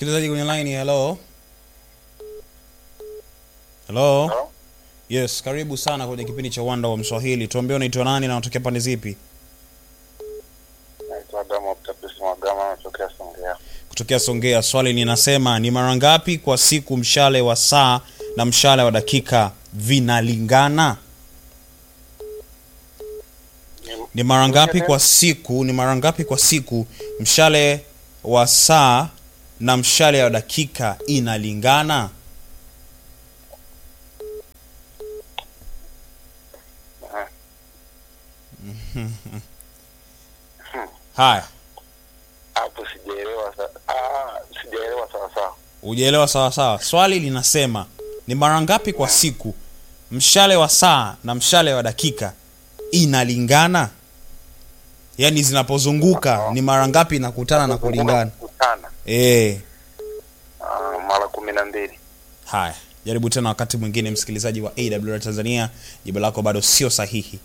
msikilizaji kwenye line hello hello Hello? yes karibu sana kwenye kipindi cha uwanda wa mswahili tuambie unaitwa nani na unatokea pande zipi Naitwa Adamu Optapis Magama, natokea Songea. kutokea songea swali linasema ni mara ngapi kwa siku mshale wa saa na mshale wa dakika vinalingana Ni- ni mara ngapi kwa siku ni mara ngapi kwa siku mshale wa saa na mshale wa dakika inalingana Aha. haya Hapo sijaelewa sa- ah, sijaelewa sawa sawa. ujaelewa sawa sawa swali linasema ni mara ngapi kwa siku mshale wa saa na mshale wa dakika inalingana yaani zinapozunguka ni mara ngapi inakutana na kulingana Kutana. e, Ah, mara kumi na mbili. haya jaribu tena wakati mwingine msikilizaji wa awr tanzania jibu lako bado sio sahihi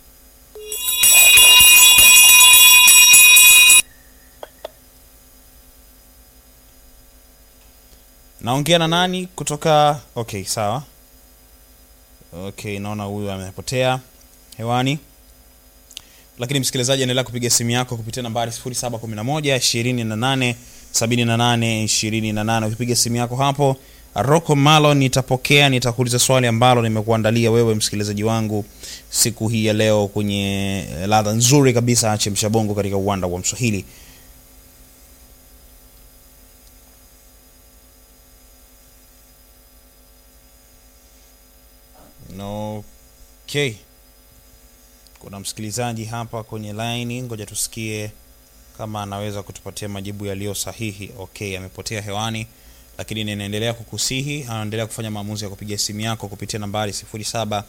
naongea na nani kutoka okay sawa okay naona huyu amepotea hewani lakini msikilizaji endelea kupiga simu yako kupitia nambari 711 28 78 ukipiga simu yako hapo roko malo nitapokea nitakuuliza swali ambalo nimekuandalia wewe msikilizaji wangu siku hii ya leo kwenye eh, ladha nzuri kabisa chemsha bongo katika uwanda wa mswahili okay kuna msikilizaji hapa kwenye laini ngoja tusikie kama anaweza kutupatia majibu yaliyo sahihi okay amepotea hewani lakini ninaendelea kukusihi anaendelea kufanya maamuzi ya kupiga simu yako kupitia nambari 07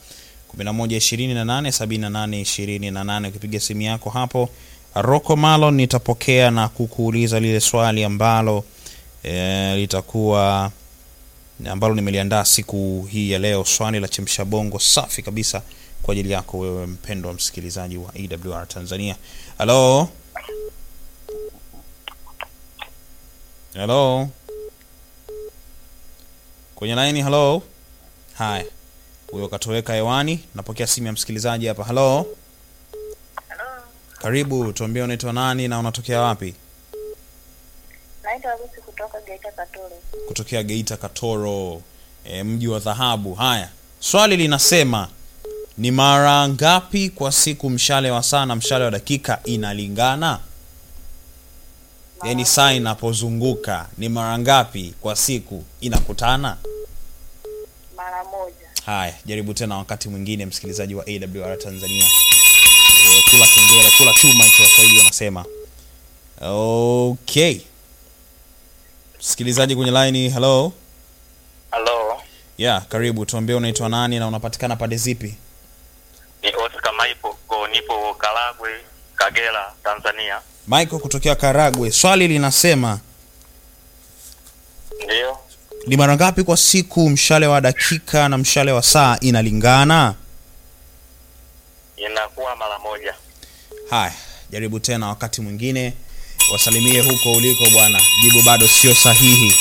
11287828 ukipiga simu yako hapo roko malo nitapokea na kukuuliza lile swali ambalo e, litakuwa ambalo nimeliandaa siku hii ya leo swali la chemsha bongo safi kabisa kwa ajili yako wewe mpendwa msikilizaji wa awr tanzania halo halo kwenye laini halo haya huyo katoweka hewani napokea simu ya msikilizaji hapa halo karibu tuambie unaitwa nani na unatokea wapi Naitwa Lucy kutoka Geita Katoro. kutokea geita katoro e, mji wa dhahabu haya swali linasema ni mara ngapi kwa siku mshale wa saa na mshale wa dakika inalingana yaani saa inapozunguka ni mara ngapi kwa siku inakutana Mara moja. haya jaribu tena wakati mwingine msikilizaji wa awr tanzania e, kula kengele kula chuma hicho waswahili wanasema okay msikilizaji kwenye laini hello Halo, yeah karibu tuambie unaitwa nani na unapatikana pande zipi ni Oscar Maipo, ko nipo Karagwe, Kagera, Tanzania. michael kutokea karagwe swali linasema Ndio. ni mara ngapi kwa siku mshale wa dakika na mshale wa saa inalingana Inakuwa mara moja. haya jaribu tena wakati mwingine wasalimie huko uliko bwana jibu bado sio sahihi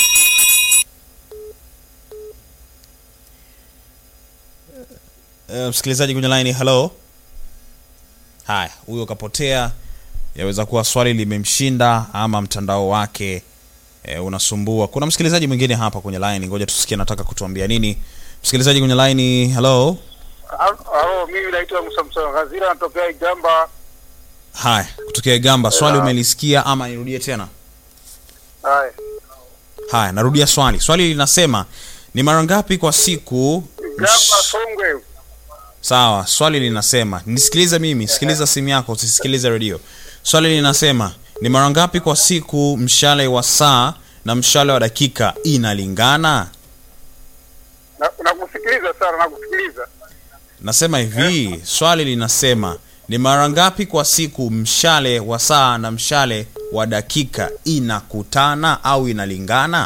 uh, msikilizaji kwenye line hello haya huyo kapotea yaweza kuwa swali limemshinda ama mtandao wake e, unasumbua kuna msikilizaji mwingine hapa kwenye line ngoja tusikie nataka kutuambia nini msikilizaji kwenye line hello Halo, mimi naitwa Musa Musa Gazira, natokea Igamba. haya kutokea igamba swali Yeah. umelisikia ama nirudie tena Haya, haya narudia swali swali linasema ni mara ngapi kwa siku Igamba Songwe. sawa swali linasema nisikilize mimi sikiliza simu yako usisikilize redio swali linasema ni mara ngapi kwa siku mshale wa saa na mshale wa dakika inalingana Na- Nakusikiliza sana, nakusikiliza. nasema hivi swali linasema ni mara ngapi kwa siku mshale wa saa na mshale wa dakika inakutana au inalingana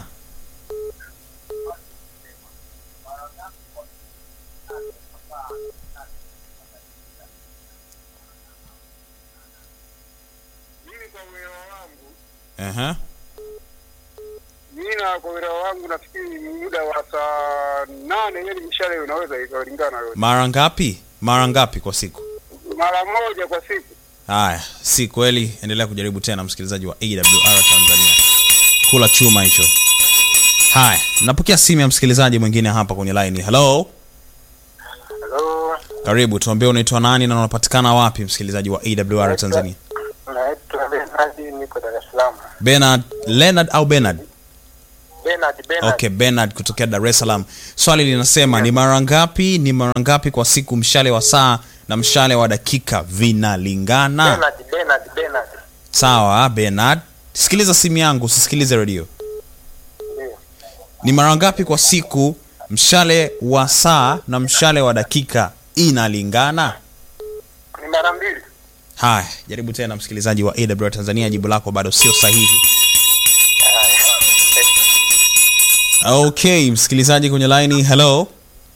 Mimi kwa uelewa wangu, Aha. mimi na kwa uelewa wangu nafikiri muda wa saa nane yani mishale unaweza ikalingana yote mara ngapi mara ngapi kwa siku mara moja kwa siku haya si kweli endelea kujaribu tena msikilizaji wa awr tanzania kula chuma hicho haya napokea simu ya msikilizaji mwingine hapa kwenye line hello halo karibu tuambie unaitwa nani na unapatikana wapi msikilizaji wa awr tanzania naitwa benadi niko dar es salaam benard leonard au benard benard benard okay benard kutokea dar es salaam swali linasema ni mara ngapi ni mara ngapi kwa siku mshale wa saa na mshale wa dakika vinalingana benard benard benard sawa benard sikiliza simu yangu usisikilize redio ndio ni mara ngapi kwa siku mshale wa saa na mshale wa dakika inalingana ni mara mbili haya jaribu tena msikilizaji wa awr tanzania jibu lako bado sio sahihi okay msikilizaji kwenye laini hello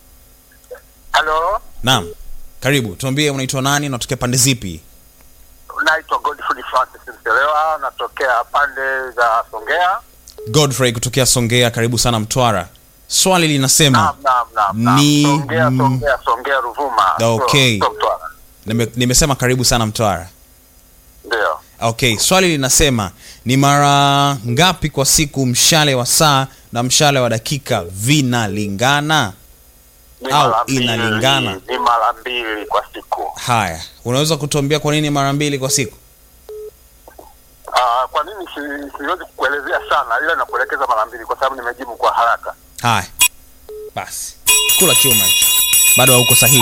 halo naam karibu tuambie unaitwa nani unatokea pande zipi naitwa godfrey francis mselewa natokea pande za songea godfrey kutokea songea karibu sana mtwara swali linasema naam naam naam naam. Ni- songea mm. songea songea ruvuma Okay. Sio- sio Mtwara. nime, nimesema karibu sana mtwara ndio okay swali linasema ni mara ngapi kwa siku mshale wa saa na mshale wa dakika vinalingana Ni Au mara mbili- inalingana. ni mara mbili kwa siku haya unaweza kutuambia kwa nini mara mbili kwa siku Ah, kwa nini si- siwezi kukuelezea sana ila nakuelekeza mara mbili kwa sababu nimejibu kwa haraka haya basi kula chuma hicho. bado hauko sahihi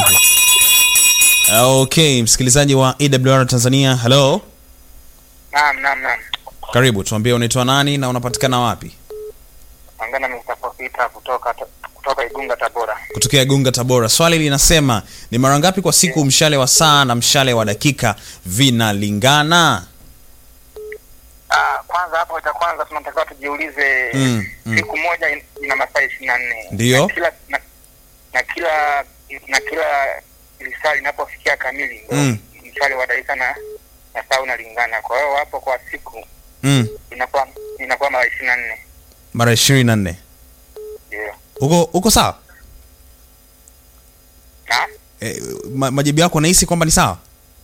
okay msikilizaji wa awr tanzania hello Naam, naam, naam. karibu tuambie unaitwa nani na unapatikana wapi Angana Mustafa Peter kutoka kutoka Igunga Tabora. kutokea gunga tabora swali linasema ni mara ngapi kwa siku mshale wa saa na mshale wa dakika vinalingana Ah, kwanza hapo cha kwanza tunatakiwa tujiulize Mm, mm. siku moja in- ina masaa ishirini na nne Ndiyo. na kila na, na kila na kila lisaa linapofikia kamili ndio Mm. mshale wa dakika na na saa unalingana. Kwa hiyo hapo kwa siku mm, inakuwa inakuwa mara ishirini na nne mara ishirini na nne ndio. uko uko sawa Na e, ma, majibu yako nahisi kwamba ni sawa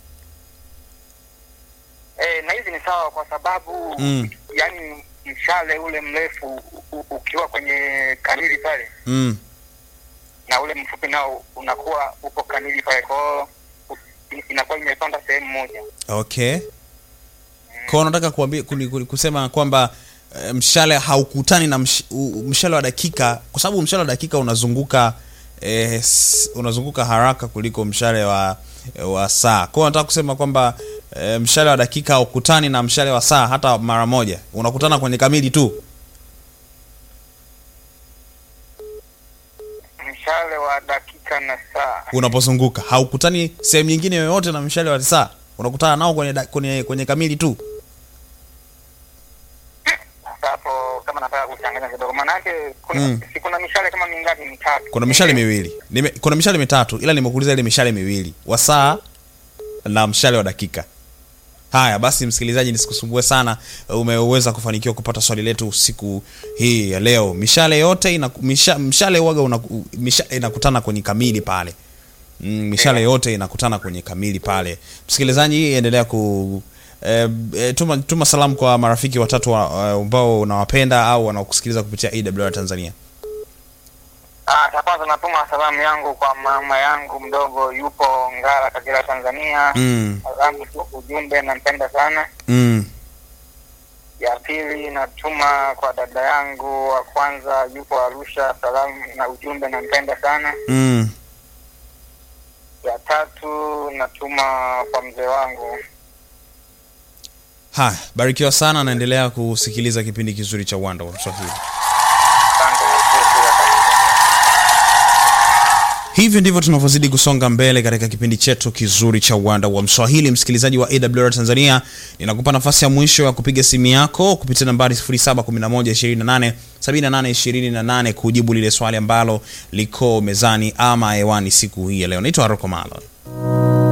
eh, na hizi ni sawa kwa sababu Mm. yani mshale ule mrefu u- u- ukiwa kwenye kamili pale mm. na ule mfupi nao unakuwa upo kamili pale kwao inakuwa imepanda sehemu moja okay kwao unataka kuambia kuni- kuni- kusema kwamba e, mshale haukutani na msh, u, mshale wa dakika kwa sababu mshale wa dakika unazunguka e, s, unazunguka haraka kuliko mshale wa wa saa kwao unataka kusema kwamba e, mshale wa dakika haukutani na mshale wa saa hata mara moja unakutana kwenye kamili tu mshale wa dakika na saa unapozunguka haukutani sehemu nyingine yoyote na mshale wa saa unakutana nao kwenye, da- kwenye, kwenye kamili tu sasa hapo kama nataka kuchanganya kidogo maanake kuna Mm. si kuna mishale kama mingapi mitatu kuna mishale miwili Nime, kuna mishale mitatu ila nimekuuliza ile mishale miwili wa saa na mshale wa dakika haya basi msikilizaji nisikusumbue sana umeweza kufanikiwa kupata swali letu siku hii ya leo mishale yote ina, misha, mshale waga una, mishale inakutana kwenye kamili pale mm, mishale yote inakutana kwenye kamili pale msikilizaji endelea ku E, e, tuma, tuma salamu kwa marafiki watatu wa- eh, ambao unawapenda au wanaokusikiliza kupitia awr tanzania Ah, cha kwanza natuma salamu yangu kwa mama yangu mdogo yupo Ngara Kagera Tanzania mm, salamu tu ujumbe nampenda sana mm. ya pili natuma kwa dada yangu wa kwanza yupo Arusha salamu na ujumbe nampenda sana Mm. ya tatu natuma kwa mzee wangu haya barikiwa sana naendelea kusikiliza kipindi kizuri cha uwanda wa mswahili asante nashukuru pia kabisa. hivyo ndivyo tunavyozidi kusonga mbele katika kipindi chetu kizuri cha uwanda wa mswahili msikilizaji wa awr tanzania ninakupa nafasi ya mwisho ya kupiga simu yako kupitia nambari 711287828 kujibu lile swali ambalo liko mezani ama hewani siku hii ya leo naitwa roko malo